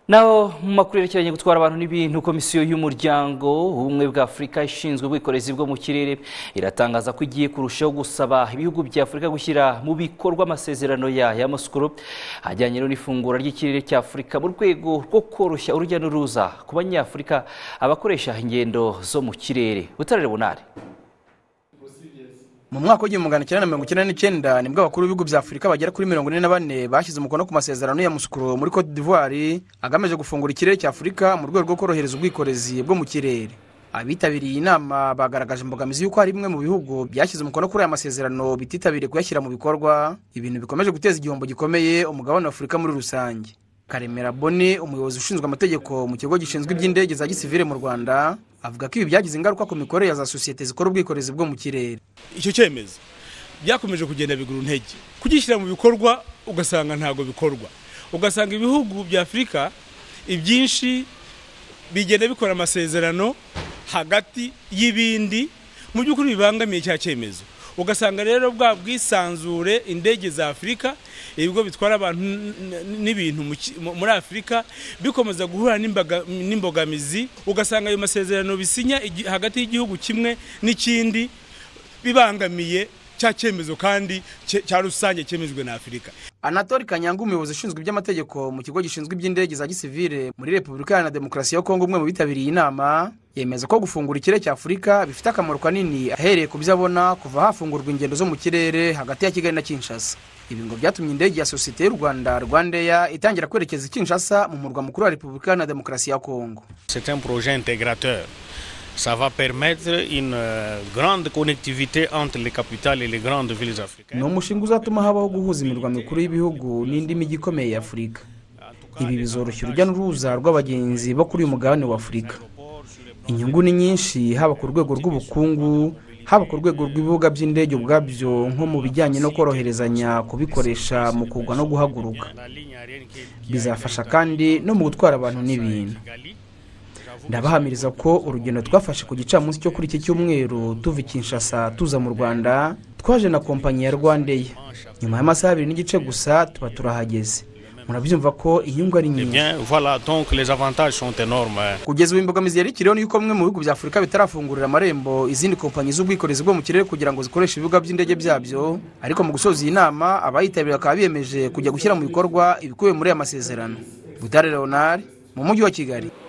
naho mu makuru yerekeranye gutwara abantu n'ibintu komisiyo y'umuryango w'ubumwe bwa afurika ishinzwe ubwikorezi bwo mu kirere iratangaza ko igiye kurushaho gusaba ibihugu bya afurika gushyira mu bikorwa amasezerano ya y'amasukuru ajyanye n'ifungura ry'ikirere cya afurika mu rwego rwo koroshya urujya n'uruza ku banyafurika abakoresha ingendo zo mu kirere butarare bunari mu mwaka w'igihumbi magana cyenda na mirongo icyenda n'icyenda nibwo abakuru b'ibihugu bya afurika bagera kuri mirongo ine na bane bashyize umukono ku masezerano ya musukuro muri cote d'ivoire agamije gufungura ikirere cya afurika mu rwego rwo korohereza ubwikorezi bwo mu kirere abitabiriye iyi nama bagaragaje imbogamizi y'uko hari bimwe mu bihugu byashyize umukono kuri aya masezerano bititabiriye kuyashyira mu bikorwa ibintu bikomeje guteza igihombo gikomeye umugabane wa afurika muri rusange karemera boni umuyobozi ushinzwe amategeko mu kigo gishinzwe iby'indege za gisivire mu rwanda avuga ko ibi byagize ingaruka ku mikorere ya za sosiyete zikora ubwikorezi bwo mu kirere icyo cyemezo byakomeje kugenda bigura intege kugishyira mu bikorwa ugasanga ntabwo bikorwa ugasanga ibihugu bya afurika ibyinshi bigenda bikora amasezerano hagati y'ibindi mu by'ukuri bibangamiye cya cyemezo ugasanga rero bwa bwisanzure indege za afurika ibigo bitwara abantu n'ibintu muri afurika bikomeza guhura n'imbogamizi ugasanga ayo masezerano bisinya hagati y'igihugu kimwe n'ikindi bibangamiye cya cyemezo kandi cya rusange cyemejwe na afurika anatoli kanyanga umuyobozi ushinzwe iby'amategeko mu kigo gishinzwe iby'indege za gisivire muri repubulika iharanira demokarasi ya kongo umwe mu bitabiriye inama yemeza ko gufungura ikirere cya afurika bifite akamaro kanini ahereye ku byo abona kuva hafungurwa ingendo zo mu kirere hagati ya kigali na kinshasa ibi ngo byatumye indege ya sosiyete y'u rwanda rwandeya itangira kwerekeza i kinshasa mu murwa mukuru wa repubulika iharanira demokarasi ya kongo c'est un projet intégrateur ça va permettre une grande connectivité entre les capitales et les grandes villes africaines ni umushinga uzatuma habaho guhuza imirwa mikuru y'ibihugu n'indi mijyi ikomeye ya afurika ibi bizoroshya urujya n'uruza rw'abagenzi bo kuri uyu mugabane wa afurika inyungu ni nyinshi haba ku rwego rw'ubukungu haba ku rwego rw'ibibuga by'indege ubwabyo nko mu bijyanye no koroherezanya kubikoresha mu kugwa no guhaguruka bizafasha kandi no mu gutwara abantu n'ibintu ndabahamiriza ko urugendo twafashe ku gicamunsi cyo kuri iki cyumweru tuva i kinshasa tuza mu rwanda twaje na kompanyi ya rwandeya nyuma y'amasaha abiri n'igice gusa tuba turahageze murabyumva ko inyungu ari nyinshi kugeza ubu imbogamizi yari ikiriho yuko bimwe mu bihugu bya afurika bitarafungurira amarembo izindi kompanyi z'ubwikorezi bwo mu kirere kugira ngo zikoreshe ibibuga by'indege byabyo ariko mu gusoza iyi nama abayitabiriye bakaba biyemeje kujya gushyira mu bikorwa ibikubiye muri aya masezerano butare leonard mu mujyi wa kigali